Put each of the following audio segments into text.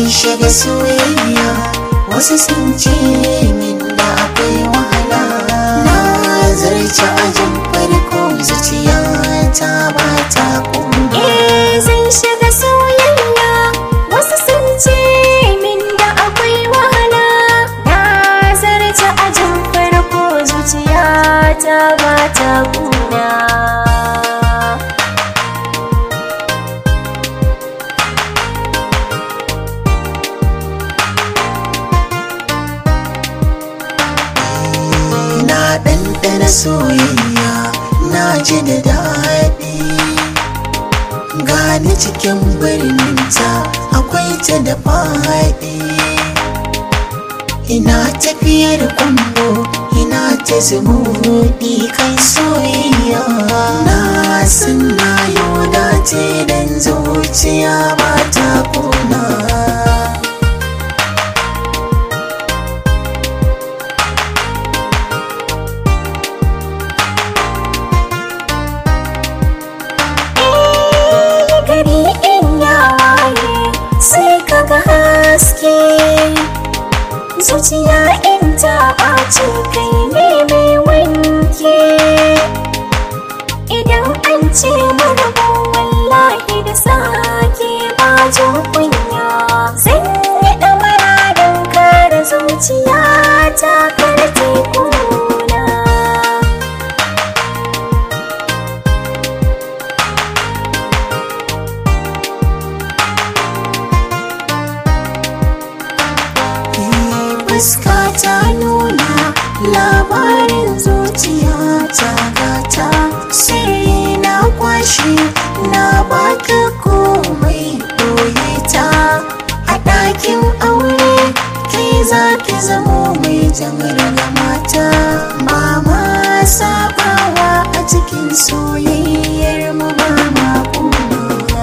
shiga soyayya wasu sun ce min da akwai wahala na zarce ajin farko zuciya ta ba ta kuma Eh zan shiga soyayya wasu sun ce min da akwai wahala na zarce ajin farko zuciya ta ba ta kuna na ɗanɗana soyayya na ji da daɗi gani cikin birninta akwai ta da faɗi ina tafiyar kwambo ina ta zumuɗi kan soyayya na san na yau dace dan zuciya ba ta kuna Eh gari in ya waye sai kaga haske zuciya in ta ɓace kai ne mai wanke idan an ce marabu wallahi da sake ba jin kunya zan yi ɗamara don kare zuciya ta karfe kuna fuska ta nuna labarin zuciya ta gata sirri na kwashi na baka komai doye ta a ɗakin aure kai za ki zamo mai jamar mata ba ma sabawa a cikin soyayyar mu ba ma kuna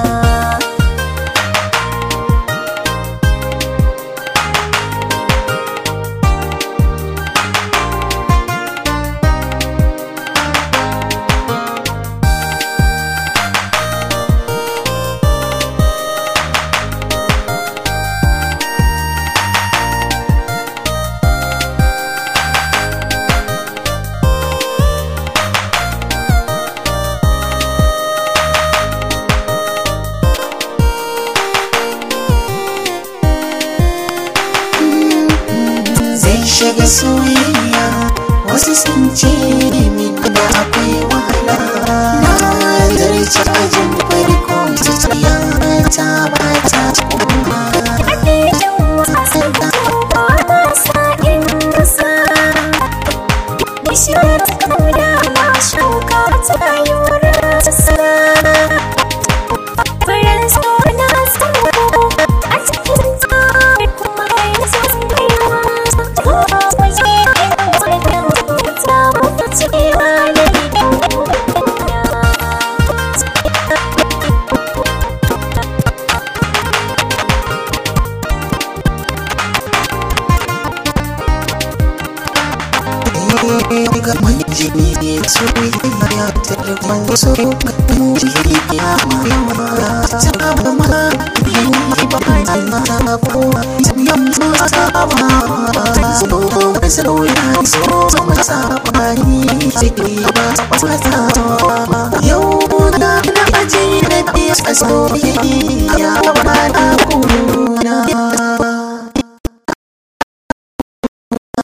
zai shiga soyayya wasu sun ce min da akwai wahala na zarce ajin farko zuciya ta ba ta kuma ga manjini ne soyayya ta rikon so mu ya ma ta ba ma yin ba ta ko yam so ta ba so so ya so ma ta ba ni sai ba ta